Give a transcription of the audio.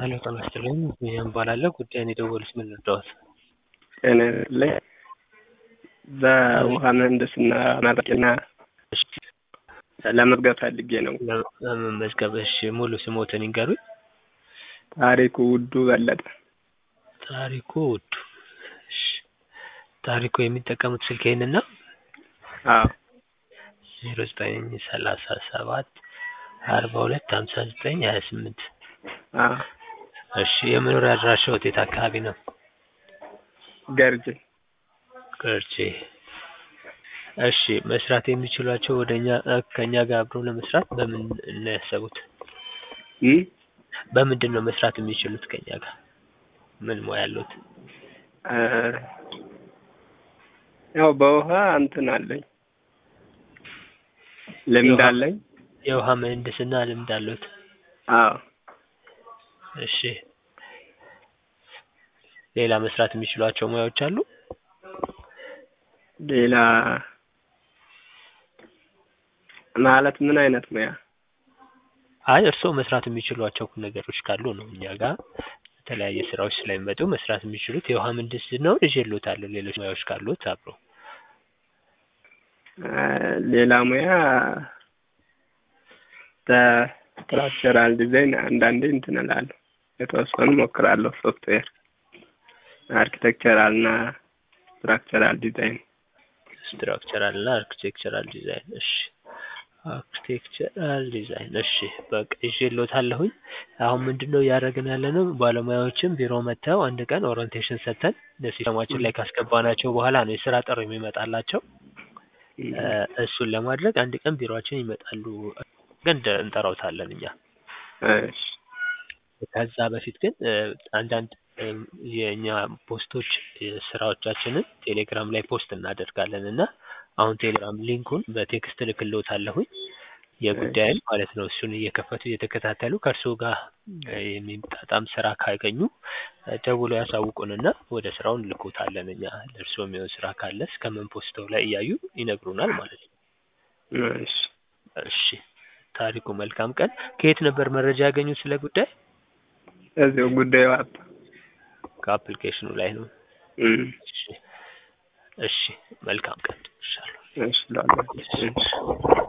ሄሎ ጤና ይስጥልኝ ቢኒያም እባላለሁ ጉዳዩን የደወሉት ምን ልርዳዎት? ጤና ይስጥልኝ በውሃ ምህንድስና መረቂና ለመዝገብ ፈልጌ ነው። ለመመዝገብ እሺ ሙሉ ስሞትን ይንገሩኝ? ታሪኩ ውዱ በለጠ። ታሪኩ ውዱ እሺ ታሪኩ የሚጠቀሙት ስልክ ይሄንን ነው? አዎ ዜሮ ዘጠኝ ሰላሳ ሰባት አርባ ሁለት ሀምሳ ዘጠኝ ሀያ ስምንት አዎ እሺ የመኖሪያ አድራሻዎት የት አካባቢ ነው? ገርጂ ገርጂ እሺ መስራት የሚችሏቸው ወደ እኛ ከእኛ ጋር አብረው ለመስራት በምን ነው ያሰቡት? እም በምንድን ነው መስራት የሚችሉት ከእኛ ጋር? ምን ሙያ አለዎት? እ ያው በውሃ እንትን አለኝ ልምድ የውሃ- አለኝ። የውሃ ምህንድስና ልምድ አለዎት? አዎ እሺ ሌላ መስራት የሚችሏቸው ሙያዎች አሉ? ሌላ ማለት ምን አይነት ሙያ? አይ እርስዎ መስራት የሚችሏቸው ነገሮች ካሉ ነው እኛ ጋር የተለያየ ስራዎች ስለሚመጡ መስራት የሚችሉት የውሃ ምህንድስናውን ይዤልዎታለሁ ሌሎች ሙያዎች ካሉት አብረው እ ሌላ ሙያ ስትራክቸራል ዲዛይን አንዳንዴ እንትን እላለሁ የተወሰኑ እሞክራለሁ። ሶፍትዌር አርኪቴክቸራል እና ስትራክቸራል ዲዛይን ስትራክቸራል እና አርኪቴክቸራል ዲዛይን እሺ አርኪቴክቸራል ዲዛይን እሺ በቃ ይዤልዎታለሁኝ አሁን ምንድነው እያደረግን ያለነው ባለሙያዎችን ቢሮ መጥተው አንድ ቀን ኦሪንቴሽን ሰጥተን ሲስተማችን ላይ ካስገባናቸው በኋላ ነው የስራ ጥሪ የሚመጣላቸው እ እሱን ለማድረግ አንድ ቀን ቢሮአችን ይመጣሉ ግን እንጠራዎታለን እኛ እሺ ከዛ በፊት ግን እ አንዳንድ እ የእኛ ፖስቶች ስራዎቻችንን ቴሌግራም ላይ ፖስት እናደርጋለን እና አሁን ቴሌግራም ሊንኩን በቴክስት እልክልዎታለሁኝ የጉዳይን ማለት ነው እሱን እየከፈቱ እየተከታተሉ ከእርስዎ ጋር እ የሚጣጣም ስራ ካገኙ እ ደውለው ያሳውቁንና ወደ ስራው እንልክዎታለን እኛ ለእርስዎ የሚሆን ስራ ካለ እስከምንፖስተው ላይ እያዩ ይነግሩናል ማለት ነው። እሺ እሺ ታሪኩ መልካም ቀን ከየት ነበር መረጃ ያገኙት ስለ ጉዳይ? እዚሁ ጉዳዩ አፕ ከአፕሊኬሽኑ ላይ ነው። እም እሺ እሺ መልካም ቀን እልሻለሁ። እሺ እላለሁ። እሺ